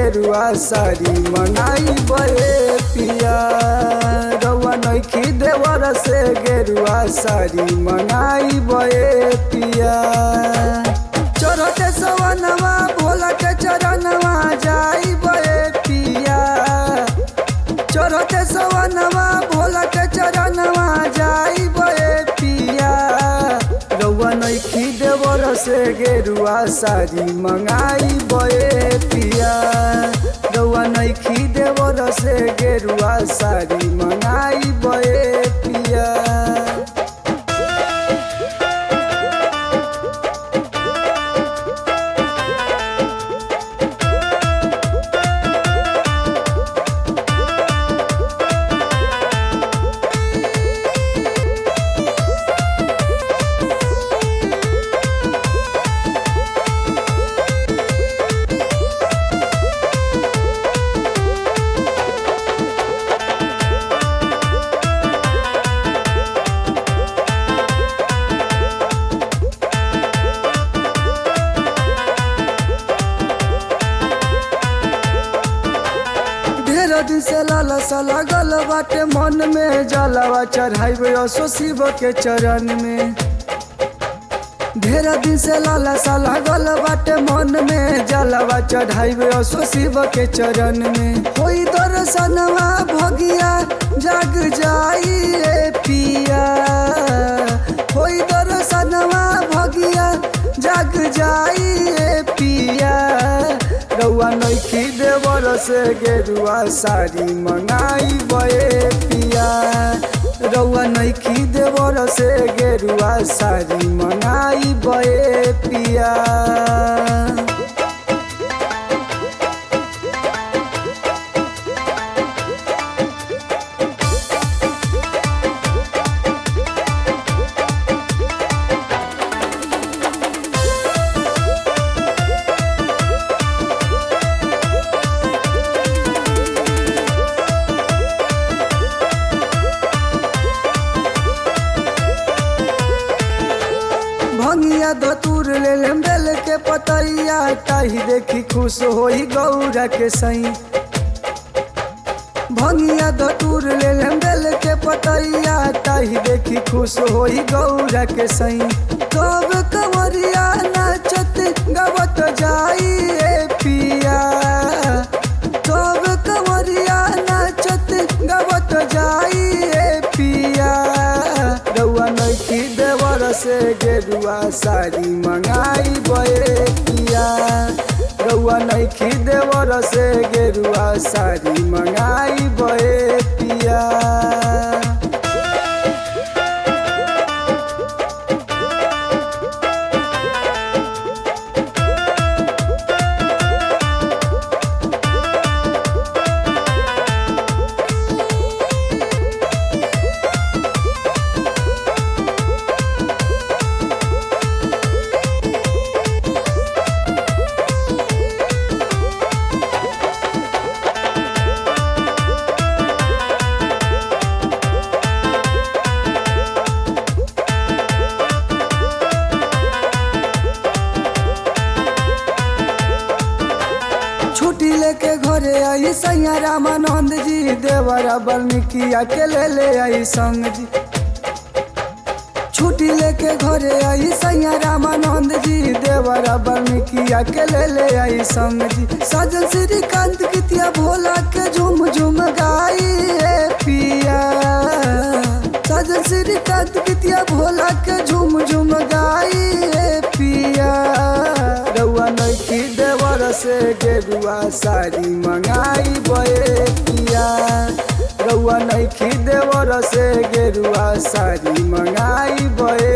गेरुआ साड़ी मंगाई बे पिया रउआ नइखी देवर से गेरुआ साड़ी मंगाई बे पिया चढ़ते सवनवा भोला के चरणवा जाई बे पिया चढ़ते सवनवा भोला के चरणवा जाई बे पिया रउआ नइखी देवर से गेरुआ साड़ी मंगाई बे पिया रउआ नइखी देवर से गेरुआ साड़ी मंगाई बे पिया ढेर दिन से लालसा लागल बाटे मन में जलावा चढ़ाइबे असो शिव के चरण में ढेर दिन से लालसा लागल बाटे मन में जलावा चढ़ाइबे असो शिव के चरण में होई दर्शनवा भगिया जाग जाई रे पिया होई दर्शनवा भगिया जाग जाई रे पिया रउआ नइखी देवर से गेरुआ साड़ी मंगाई बे पिया रउआ नइखी देवर से गेरुआ साड़ी मंगाई बे पिया भंगिया धतूर ले लेम बेल के पतैया ताही देखी खुश होई गौरा के सई भंगिया धतूर ले लेम बेल के पतैया ताही देखी खुश होई गौरा के सई कब कंवरिया नाचत गवत जाई रे पिया कब कंवरिया नाचत गवत जाई रे पिया रउआ नइखी देवर से गेरुआ साड़ी मंगाई बे पिया रउआ नइखी देवर से गेरुआ साड़ी मंगाई बे पिया छुट्टी लेके घरे आई सैया रामानंद जी देवरा वाल्मीकि के ले ले आई संग जी छुट्टी लेके घरे आई सैया रामानंद जी देवरा वाल्मीकि के ले ले आई संग जी सजन श्रीकांत कितिया भोला के झूम झूम गाई रे पिया सजन श्रीकांत कितिया भोला के झूम झूम गाई रे पिया रउआ नइखी देवर से गेरुआ साड़ी मंगाई बे पिया रउआ नइखी देवर से गेरुआ साड़ी मंगाई बे